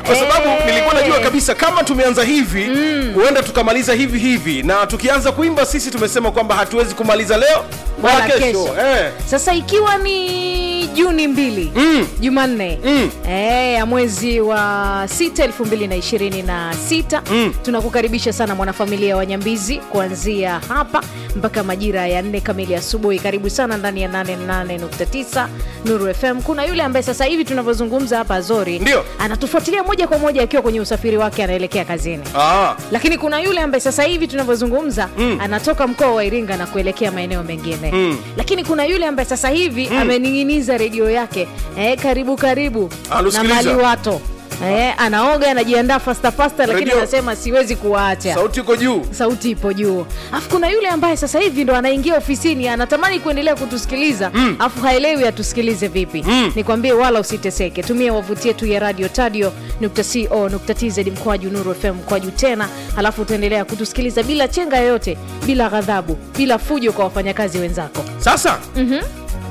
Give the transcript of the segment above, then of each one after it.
kwa sababu Eh. nilikuwa najua kabisa kama tumeanza hivi huenda tukamaliza hivi hivi na tukianza kuimba sisi tumesema kwamba hatuwezi kumaliza leo wala Wala kesho kesho. eh. sasa ikiwa ni juni mbili Mm. jumanne Mm. eh, ya mwezi wa sita elfu mbili na ishirini na sita Mm. tunakukaribisha sana mwanafamilia wa nyambizi kuanzia hapa mpaka majira ya nne kamili asubuhi karibu sana ndani ya 88.9 nuru fm kuna yule ambaye sasa hivi tunavyozungumza hapa azori Ndio. anatufuatilia moja kwa moja akiwa kwenye usafiri wake anaelekea kazini ah. lakini kuna yule ambaye sasa hivi tunavyozungumza Mm. anatoka mkoa wa iringa na kuelekea maeneo mengine Mm. lakini kuna yule ambaye sasa hivi amening'iniza redio yake eh, karibu karibu na Anasikiliza. maliwato eh, anaoga anajiandaa fasta fasta lakini Redio. anasema siwezi kuwaacha sauti iko juu sauti ipo juu alafu kuna yule ambaye sasa hivi ndo anaingia ofisini anatamani kuendelea kutusikiliza Mm. alafu haelewi atusikilize vipi Mm. nikwambie wala usiteseke tumia wavuti yetu ya radio tadio co tz mkwaju nuru fm mkwaju tena alafu utaendelea kutusikiliza bila chenga yoyote bila ghadhabu bila fujo kwa wafanyakazi wenzako sasa Mhm.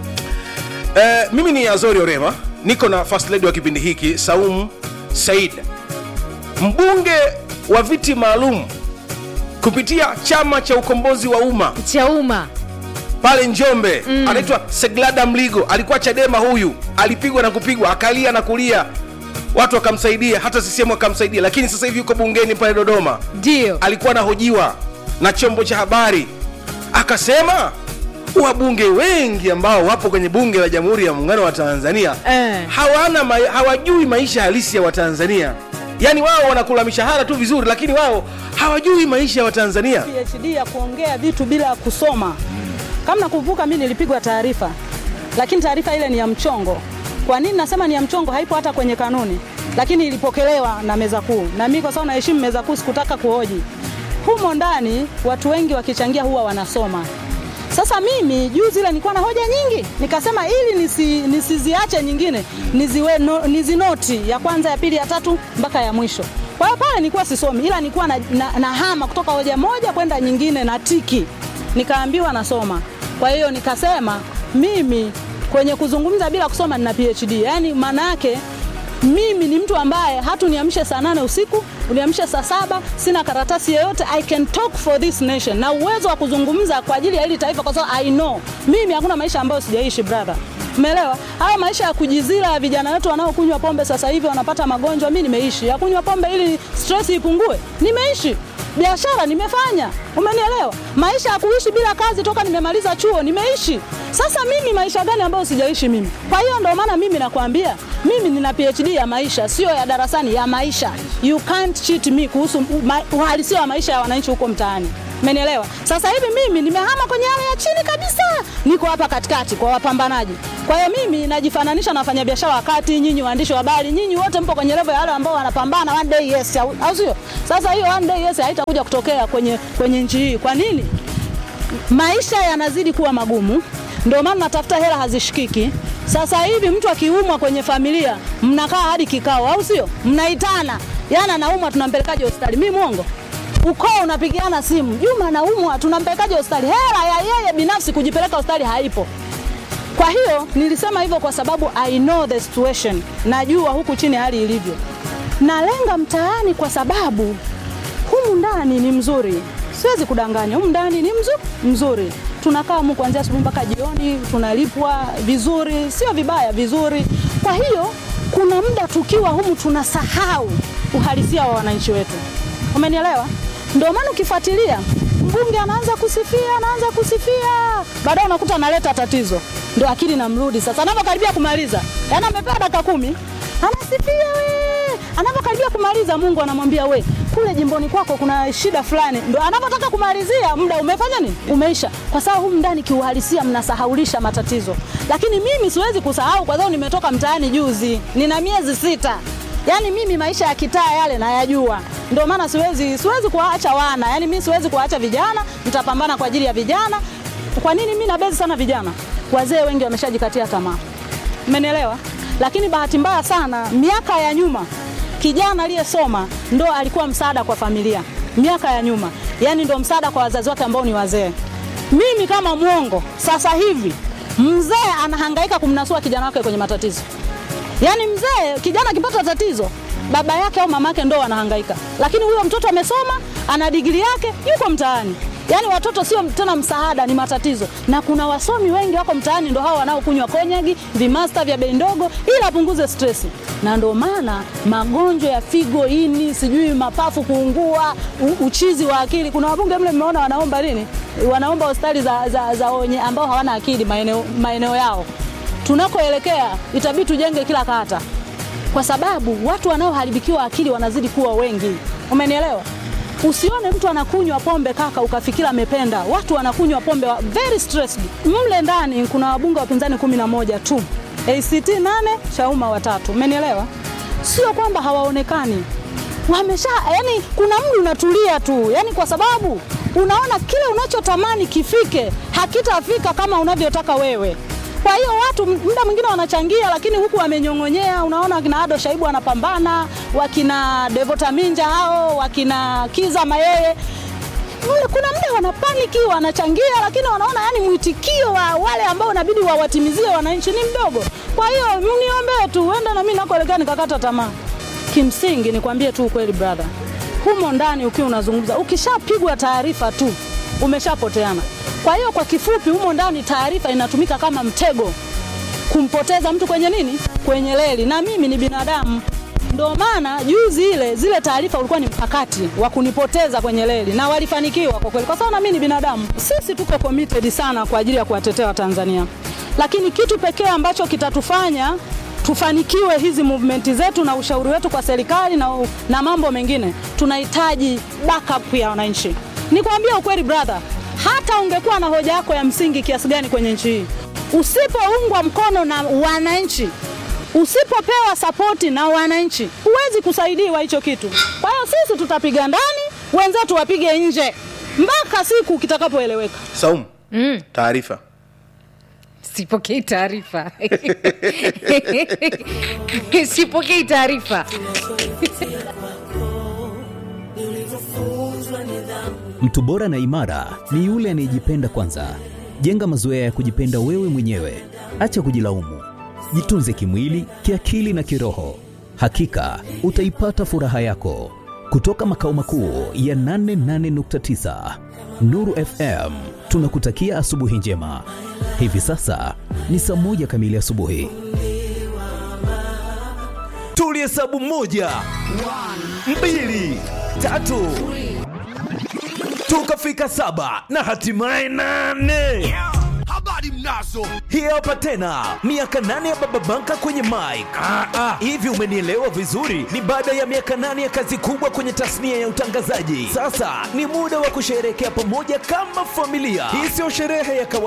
eh, mimi ni azori orema niko na first lady wa kipindi hiki saum said mbunge wa viti maalum kupitia chama cha ukombozi wa umma cha umma pale njombe mm. anaitwa seglada mligo alikuwa chadema huyu alipigwa na kupigwa akalia na kulia watu wakamsaidia hata sisehemu wakamsaidia lakini sasa hivi yuko bungeni pale dodoma ndio alikuwa anahojiwa na chombo cha habari akasema wabunge wengi ambao wapo kwenye bunge la jamhuri ya muungano wa tanzania Eh. hawana ma, hawajui maisha halisi ya watanzania yaani wao wanakula mishahara tu vizuri lakini wao hawajui maisha ya watanzania PhD ya kuongea vitu bila kusoma. Kama nakumbuka, mimi nilipigwa taarifa, lakini taarifa ile ni ya mchongo. Kwa nini nasema ni ya mchongo? Haipo hata kwenye kanuni, lakini ilipokelewa na meza kuu, na mimi kwa sababu naheshimu meza kuu sikutaka kuhoji. Humo ndani watu wengi wakichangia huwa wanasoma. Sasa mimi juzi ile nilikuwa na hoja nyingi, nikasema ili nisi, nisiziache nyingine niziwe no, nizinoti ya kwanza, ya pili, ya tatu mpaka ya mwisho. Kwa hiyo pale nilikuwa sisomi, ila nilikuwa na, na, na hama kutoka hoja moja kwenda nyingine na tiki, nikaambiwa nasoma. Kwa hiyo nikasema mimi kwenye kuzungumza bila kusoma nina PhD, yaani maana yake mimi ni mtu ambaye hata uniamshe saa nane usiku uniamshe saa saba sina karatasi yoyote i can talk for this nation na uwezo wa kuzungumza kwa ajili ya hili taifa kwa sababu i know mimi hakuna maisha ambayo sijaishi brother umeelewa haya maisha ya kujizila ya vijana wetu wanaokunywa pombe sasa hivi wanapata magonjwa mi nimeishi ya kunywa pombe ili stress ipungue nimeishi biashara nimefanya umenielewa maisha ya kuishi bila kazi toka nimemaliza chuo nimeishi sasa mimi maisha gani ambayo sijaishi mimi kwa hiyo ndio maana mimi nakwambia mimi nina phd ya maisha sio ya darasani ya maisha you can't cheat me kuhusu ma- uhalisia wa maisha ya wananchi huko mtaani Umenielewa? Sasa hivi mimi nimehama kwenye hali ya chini kabisa, niko hapa katikati kwa wapambanaji. Kwa hiyo mimi najifananisha na wafanyabiashara wakati nyinyi waandishi wa habari, nyinyi wote mpo kwenye level ya wale ambao wanapambana one day yes, au au sio? Sasa hiyo one day yes haitakuja kutokea kwenye kwenye nchi hii. Kwa nini? maisha yanazidi kuwa magumu, ndio maana natafuta hela hazishikiki. Sasa hivi mtu akiumwa kwenye familia, mnakaa hadi kikao, au sio? Mnaitana, yana naumwa, tunampelekaje hospitali? Mi mwongo? Ukoo unapigiana simu, Juma anaumwa, tunampelekaje hospitali? Hela ya yeye binafsi kujipeleka hospitali haipo. Kwa hiyo nilisema hivyo kwa sababu I know the situation, najua huku chini hali ilivyo. Nalenga mtaani kwa sababu humu ndani ni mzuri, siwezi kudanganya, humu ndani ni mzuri, mzuri. Tunakaa humu kuanzia asubuhi mpaka jioni, tunalipwa vizuri, sio vibaya, vizuri. Kwa hiyo kuna muda tukiwa humu tunasahau uhalisia wa wananchi wetu, umenielewa? Ndio maana ukifuatilia mbunge anaanza kusifia, anaanza kusifia, baadaye unakuta analeta tatizo, ndio akili namrudi sasa. Anapokaribia kumaliza, yaani amepewa dakika kumi, anasifia we, anapokaribia kumaliza, Mungu anamwambia we, kule jimboni kwako kuna shida fulani. Ndo anapotaka kumalizia, muda umefanya nini? Umeisha, kwa sababu humu ndani kiuhalisia mnasahaulisha matatizo. Lakini mimi siwezi kusahau, kwa sababu nimetoka mtaani juzi, nina miezi sita. Yaani mimi maisha ya kitaa yale nayajua, ndio maana siwezi siwezi kuwaacha wana, yaani mimi siwezi kuwaacha vijana, nitapambana kwa ajili ya vijana. Kwa nini mimi nabezi sana vijana? Wazee wengi wameshajikatia tamaa, umenielewa? Lakini bahati mbaya sana, miaka ya nyuma kijana aliyesoma ndo alikuwa msaada kwa familia, miaka ya nyuma, yaani ndo msaada kwa wazazi wake ambao ni wazee. Mimi kama mwongo, sasa hivi mzee anahangaika kumnasua kijana wake kwenye matatizo. Yaani mzee kijana akipata tatizo baba yake au mama yake ndo wanahangaika, lakini huyo mtoto amesoma, ana digrii yake, yuko mtaani. Yaani watoto sio tena msaada, ni matatizo. Na kuna wasomi wengi wako mtaani, ndo hao wanaokunywa konyagi, vimasta vya bei ndogo, ili apunguze stress. Na ndo maana magonjwa ya figo, ini, sijui mapafu kuungua, u, uchizi wa akili. Kuna wabunge mle mmeona wanaomba nini? Wanaomba hospitali za, za, za wenye ambao hawana akili maeneo, maeneo yao. Tunakoelekea itabidi tujenge kila kata kwa sababu watu wanaoharibikiwa akili wanazidi kuwa wengi. Umenielewa? Usione mtu anakunywa pombe kaka ukafikira amependa. Watu wanakunywa pombe wa very stressed. Mle ndani kuna wabunge wapinzani kumi na moja tu, ACT nane, Chauma watatu. Umenielewa? Sio kwamba hawaonekani, wamesha yani, kuna mdu unatulia tu, yani kwa sababu unaona kile unachotamani kifike hakitafika kama unavyotaka wewe. Kwa hiyo watu muda mwingine wanachangia, lakini huku wamenyong'onyea. Unaona wakina Ado Shaibu wanapambana, wakina Devota Minja hao, wakina Kiza Mayeye Mle kuna muda wanapaniki wanachangia, lakini wanaona yani mwitikio wa wale ambao inabidi wawatimizie wananchi ni mdogo. Kwa hiyo mniombee tu, huenda na mimi nakoelekea nikakata tamaa. Kimsingi nikwambie tu ukweli brother, humo ndani ukiwa unazungumza, ukishapigwa taarifa tu umeshapoteana. Kwa hiyo kwa kifupi, humo ndani taarifa inatumika kama mtego kumpoteza mtu kwenye nini, kwenye reli, na mimi ni binadamu. Ndio maana juzi ile zile taarifa ulikuwa ni mkakati wa kunipoteza kwenye reli, na walifanikiwa kwa kweli, kwa sababu na mimi ni binadamu. Sisi tuko committed sana kwa ajili ya kuwatetea Watanzania, lakini kitu pekee ambacho kitatufanya tufanikiwe hizi movement zetu na ushauri wetu kwa serikali na, na mambo mengine, tunahitaji backup ya wananchi. Nikwambia ukweli brother, hata ungekuwa na hoja yako ya msingi kiasi gani kwenye nchi hii, usipoungwa mkono na wananchi, usipopewa sapoti na wananchi, huwezi kusaidiwa hicho kitu. Kwa hiyo sisi tutapiga ndani, wenzetu wapige nje mpaka siku kitakapoeleweka. Saumu, taarifa sipokei taarifa sipokei taarifa Mtu bora na imara ni yule anayejipenda kwanza. Jenga mazoea ya kujipenda wewe mwenyewe, acha kujilaumu. Jitunze kimwili, kiakili na kiroho. Hakika utaipata furaha yako. Kutoka makao makuu ya 88.9 Nuru FM, tunakutakia asubuhi njema. Hivi sasa ni saa moja kamili asubuhi. tulihesabu moja mbili tatu tukafika saba na hatimaye nane habari mnazo hii hapa tena miaka nane ya baba banka kwenye mike hivi umenielewa vizuri ni baada ya miaka nane ya kazi kubwa kwenye tasnia ya utangazaji sasa ni muda wa kusherehekea pamoja kama familia hii sio sherehe ya kawaida